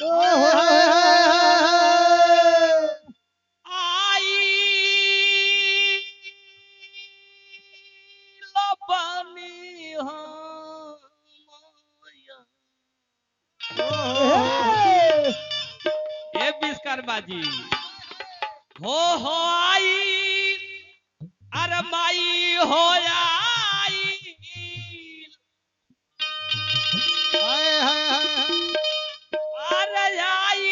आई लबनी हम ए बिस्कर बाजी हो हो आई अरे माई हो आई अरे आई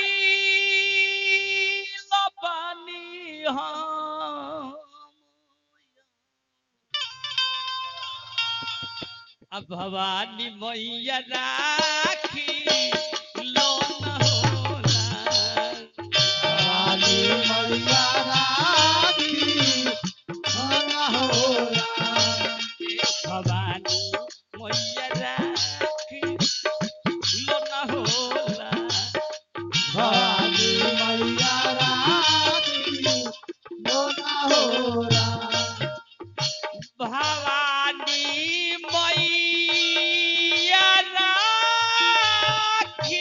लबनी हम अब भवानी मैया राखी लोन होला भवानी मैया राखी लोन होला भवानी मैया राखी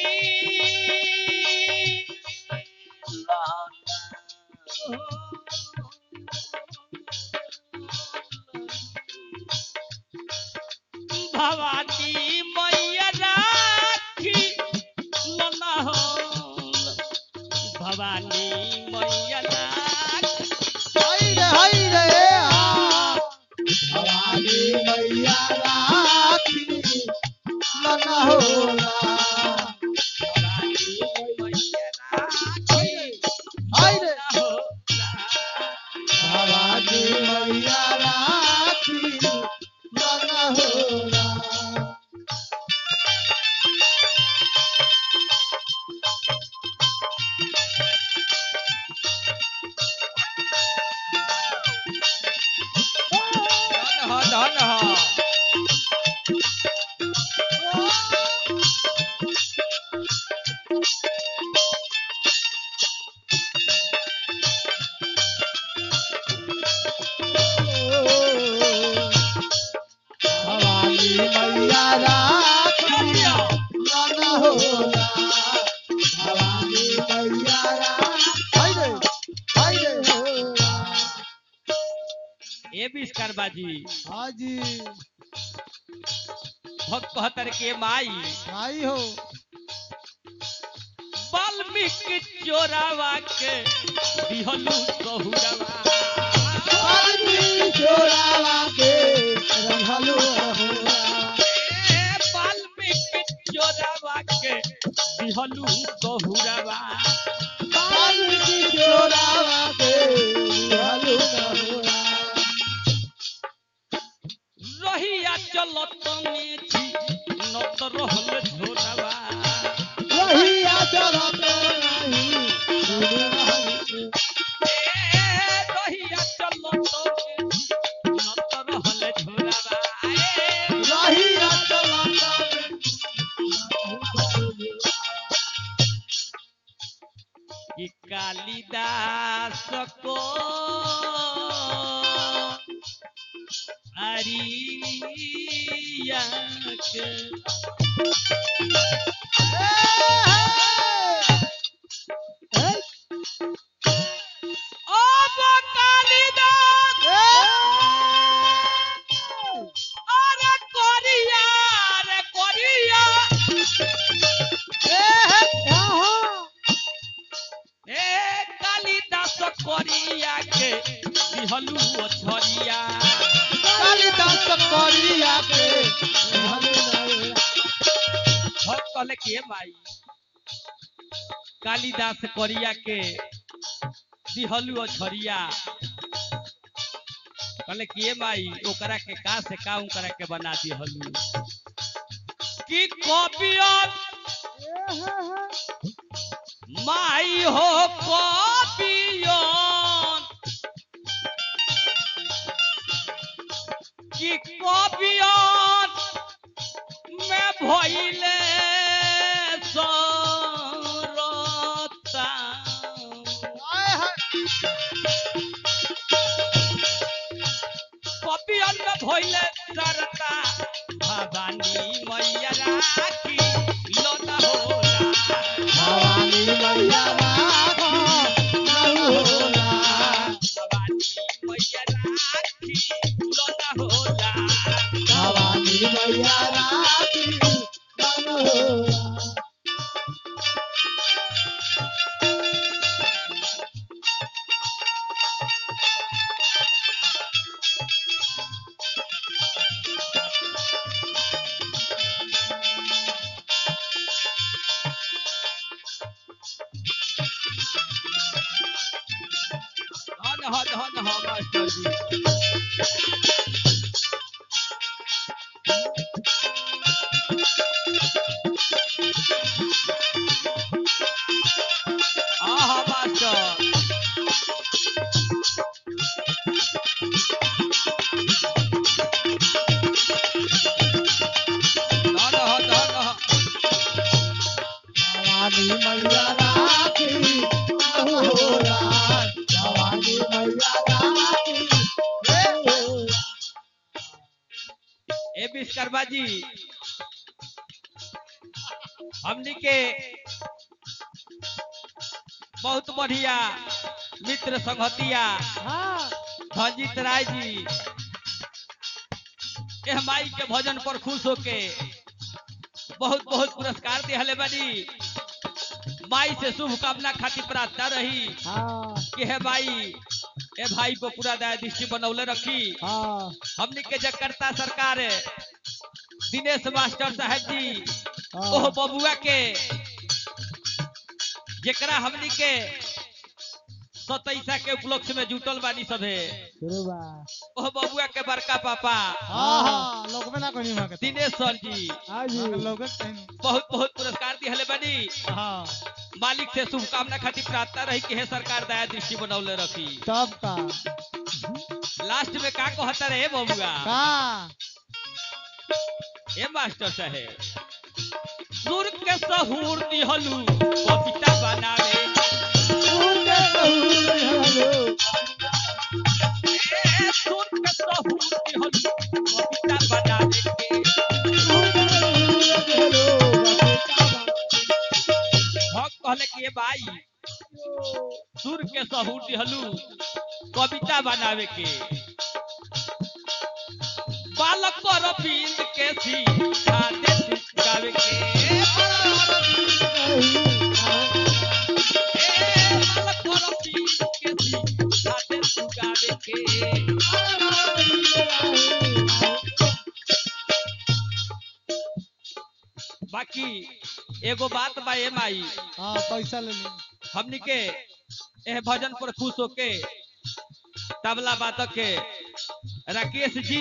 भवानी मैया राखी लना हो भवानी मैया राखी भवानी मैया राखी लना होला धन हो धन हो भवानी मैया राखी दिया। लाना होला भवानी मैया राखी हाय रे होला ए बिस्कर बाजी हाजी भक्त कहतर के माई भाई हो वाल्मीकि चोरावा के दिहलू बहुरवा पानी चोरावा के रंगलो होला ए वाल्मीकि चोरावा के दिहलू बहुरवा पानी चोरावा के रंगलो होला रहिया चलत में छी नत रहल झोरावा रहिया चलत नहीं सुनी नहीं ए रहिया चलत में छी नत रहल झोरावा ए रहिया चलत कि कालिदास को अरिया के अब कालिदास अरे कोरिया रे कोरिया ए कालिदास कोरिया के दिहलू छरिया कालिदास करिया के भक्त कहले के भाई कालिदास कोरिया के दिहलू छरिया कहले के भाई ओकरा के का से का ओकरा के बना दिहलू कि कॉपियन माई हो कॉपियन कि कॉपियन में भइले सरता कॉपियन में भइले सरता भवानी मैया राखी लोना होला धन धन हो मास्टर जी हाँ हाँ मास्टर धन हो धन हो भवानी मैया राखी अहोरा भवानी मैया राखी अहोरा। ए विश्वकर्मा जी हमनी के बहुत बढ़िया मित्र संगतिया हाँ धनजीत राय जी एह माई के भजन पर खुश होके बहुत बहुत पुरस्कार दिहले बनी माई से शुभकामना खातिर प्रार्थना रही हाँ कि हे माई ए भाई को पूरा दया दृष्टि बनौले रखी हाँ हमनी के जकर्ता सरकार दिनेश मास्टर साहब जी ओह हाँ बबुआ के जेकरा हमनी के सतैसा के उपलक्ष्य में जुटल बानी सभे शुरू बा ओह बबुआ के बड़का पापा हाँ हाँ लोग में ना कोनी वहाँ के दिनेश सर जी हाँ जी लोग कहीं बहुत बहुत पुरस्कार दिहले बनी हाँ मालिक से शुभकामना खातिर प्रार्थना रही कि हे सरकार दया दृष्टि बनौले रखी तब का लास्ट में का कहता रहे बबुआ का ए मास्टर साहेब सुर के सहूर दिहलू कविता बनावे उनके सहूर हलो ए सुर के सहूर दिहलू कविता बनावे के उनके सहूर हलो हम कहले कि ए भाई सुर के सहूर दिहलू कविता बनावे के बालक पर पींद के सी खाते गावे के ए बालक पर पींद के सी खाते गावे के बाकी एगो बात बा ए माई हाँ पैसा ले ली हमनी के एह भजन पर खुश होके तबला वादक के राकेश जी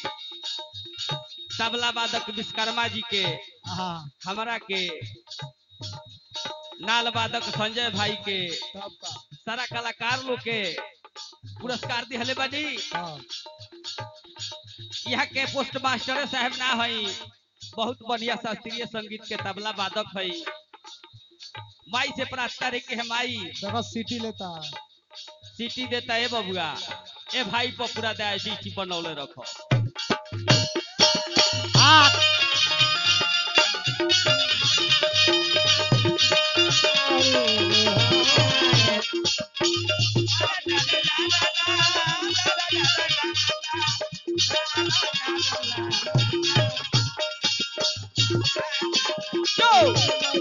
तबला वादक विश्वकर्मा जी के हाँ हमारा के नाल वादक संजय भाई के तब का सारा कलाकार लोग के पुरस्कार दिहले बनी हाँ यहाँ के पोस्ट मास्टर साहब ना हई बहुत बढ़िया शास्त्रीय संगीत के तबला वादक हई माई से प्रार्थना रही कि हे माई देखो सिटी लेता है सीटी देता है बबुआ ए भाई पर पूरा दया सीटी बनौले रखो Go!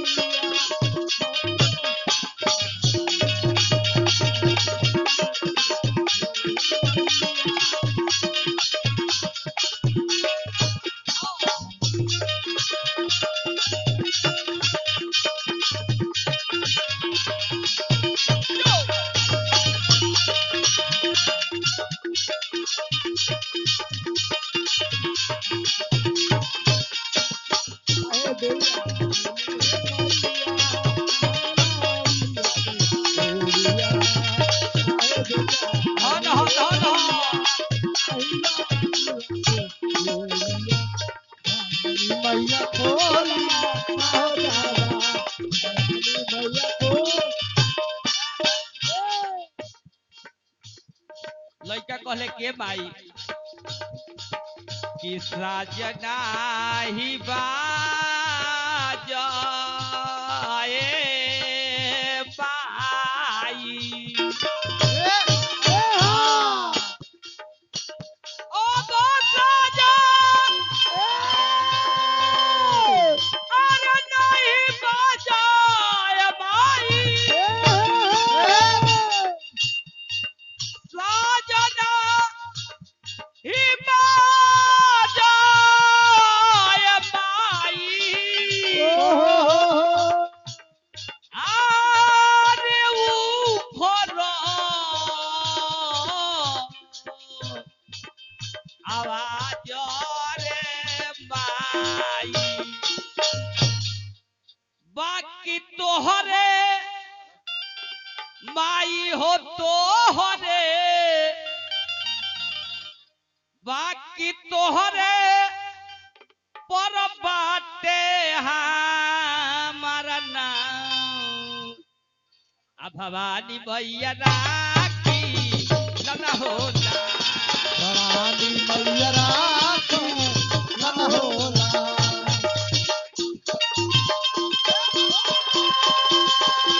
हन हन हन मैया खोला आओ दादा मैया खोला लड़का कहले के माई कि साजना ही बाज ए बाई ओ गो साजा अरे नहीं बाजाए बाई साजना ही बाजाए माई हो तो हरे बाकी तोहरे पर बाटे हमारा नाम आ भवानी मैया राखी न होला भवानी मैया राखो मन होला